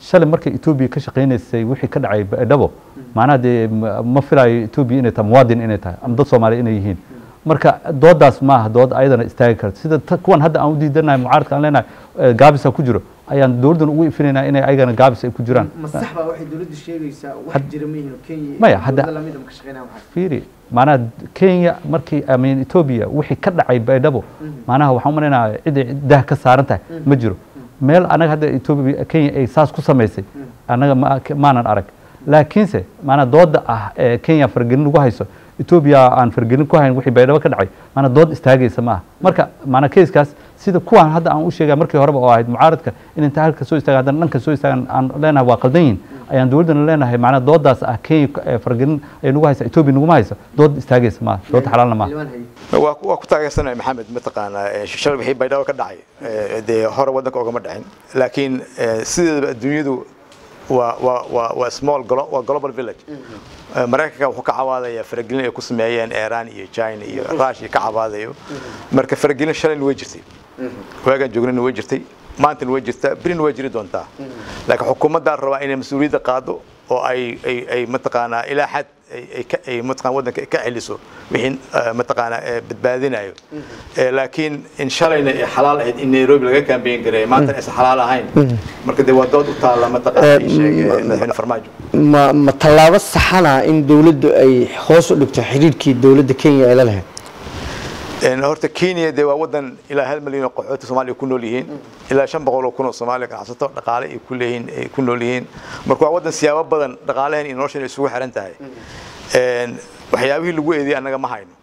shalay markay etoobiya ka shaqaynaysay wixii ka dhacay baydhabo macnaha dee ma ma filayo etoobiya inay tahay muwaadin inay tahay ama dad soomaaliya inay yihiin marka doodaas maaha dood ayadana istaagi karta sida ta- kuwan hadda aan u diidanahay mucaaradka aan leenahay eh, gaabisa ku jiro ayaan dowladdan ugu ifinaynaa inay ayagana gaabis ay ku jiraan ma sax baa waxay dowladdu sheegaysaa wax Had- jira ma yihiin oo kenya iyo Maya, hadda- dowladda lamid ah ma ka shaqeynaya waxaas fiiri macnaha kenya markii amin etoobiya wixii ka dhacay baydhabo macnaha waxaan u malaynayaa cid ay dah ka saaran tahay ma jiro meel anaga hadda etoobiya kenya ay saas ku samaysay anaga ma- maanan arag laakiinse macnaha dooda ah ee kenya fargelin lagu hayso etoobiya aan fargelin ku hayn wixii baydhabo ka dhacay macnaha dood istaagaysa maaha marka macnaha keiskaas sida kuwan hadda aan u sheegaya markii horeba oo ahayd mucaaradka in inta halka soo istaagan haddana dhanka soo istaagan aan leenahay waa qaldan yihin ayaan dowladdana leenahay macnaha doodaas ah kenya ee fargelin ay nagu haysa etoobiya naguma hayso dood istaagaysa maaha dood xalaalna maaha xildhibaan haye waa ku- waa ku taageersanahay maxamed mataqaanaa eh, shalay wixii baydhabo ka dhacay eh, dee hore waddanka ogama dhicin laakiin eh, sideedaba adduunyadu waa waa waa waa small glo- waa global village Eh, maraykanka wuxuu ka cawaadayaa faragelin ay ku sameeyeen iran iyo china iyo russia ka cawaadayo marka faragelin shalayna way jirtay waagaan joognana way jirtay maantana way jirtaa berina way jiri doontaa laakiin xukuumaddaa rabaa inay mas-uuliyadda qaado oo ay ay ay mataqaanaa ilaa xad ay ay ka ay mataqaan waddanka ka celiso wixii eh, mataqaanaa eh, badbaadinayo Eh, laakiin in shalayna ay xalaal ahayd in nairobi laga kaambeyn gareeyo maantana aysan xalaal ahayn marka dee waa dood u taalla mataqaanaa ii sheeg eh, madaxweyne farmaajo ma ma tallaabo saxana in dowladdu ay hoos u dhigto xidhiidhkii dowladda kenya ay la lahayd Een, horta kenya dee waa wadan ilaa hal milyan oo qaxooti soomaaliya ku nool yihiin ilaa shan boqol oo kun oo soomaaliya ganacsato dhaqaale ay ku leeyihiin ay ku nool yihiin marka waa wadan siyaabo badan dhaqaalehen iyo noloshan ay isugu xiran tahay Een, waxyaabihii lagu eediyay annaga ma hayno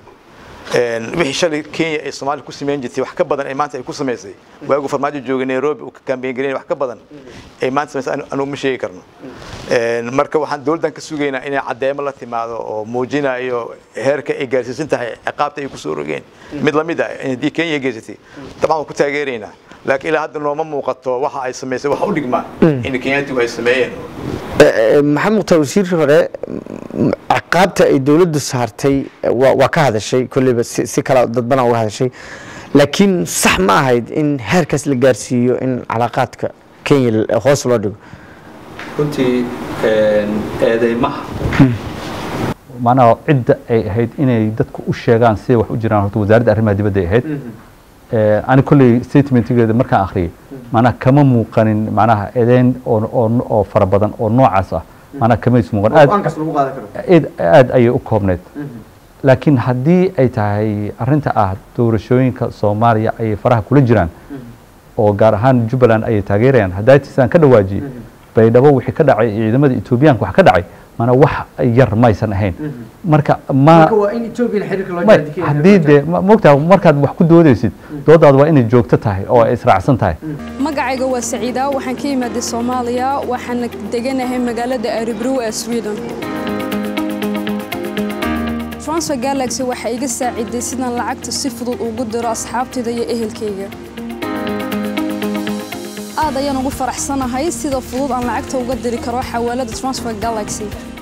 Een, wixii shalay kenya ay soomaaliya ku sameyn jirtay wax ka badan ay maanta ay ku samaysay waagu farmaajo joogay nairobi uu ka kaambeyn gareynay wax ka badan ay maanta samaysay anu- anugu ma sheegi karno Een, marka waxaan dowladdan ka sugaynaa inay caddeemo la timaado oo muujinayo heerka ay gaarsiisan tahay ciqaabta ay kusoo rogeen mid lamid ah haddii kenya ay geysatay dabcan waan ku taageeraynaa laakiin ilaa hadda nooma muuqato waxa ay samaysay waxa u dhigma in kenyaatigu ay sameeyeen Eh, eh, maxamed mukhtaar wasiirkii hore m- ciqaabta ay dowladdu saartay eh, waa waa ka hadashay kolleyba si si kala dadbana uga hadashay laakiin sax ma ahayd in heerkaas la gaarsiiyo in calaaqaadka kenya l- hoos loo dhigo runtii eedeymaha macnaha cidda ay ahayd inay dadku u sheegaan siday wax u jiraan horta wasaaradda arrimaha dibadda ay ahayd Eh, ani kolley statementigeeda markaan akhriyay macnaha kama muuqanin macnaha eedeyn oo oo oo fara badan oo noocaas ah macnaha kama is muuqan aad go-aankaas lagu qaadan karo aad aad ayay u koobneyd laakiin haddii ay tahay arrinta ah doorashooyinka soomaaliya ayay faraha kula jiraan oo gaar ahaan jubbaland ayay taageerayaan haddaatiisaan ka dhawaajiyey baydhabo wixii ka dhacay ciidamada etoobiyaanka wax ka dhacay mana wax yar maysan ahayn marka ma marka waa in ethoobiana xiriirka loo may jaro Kenya haddii loo dee ma- mogtaa markaad wax ku doodaysid doodaadu waa inay joogto tahay oo ay israacsan tahay magacayga waa saciida waxaan ka imaaday soomaaliya waxaana deganahay magaalada aribrow ee sweden transfer galaxy waxay iga saaciday sidaan lacagta si fudud ugu diro asxaabtayda iyo ehelkayga aad ayaan ugu faraxsanahay sida fudud aan lacagta uga diri karo xawaalada transfer galaxy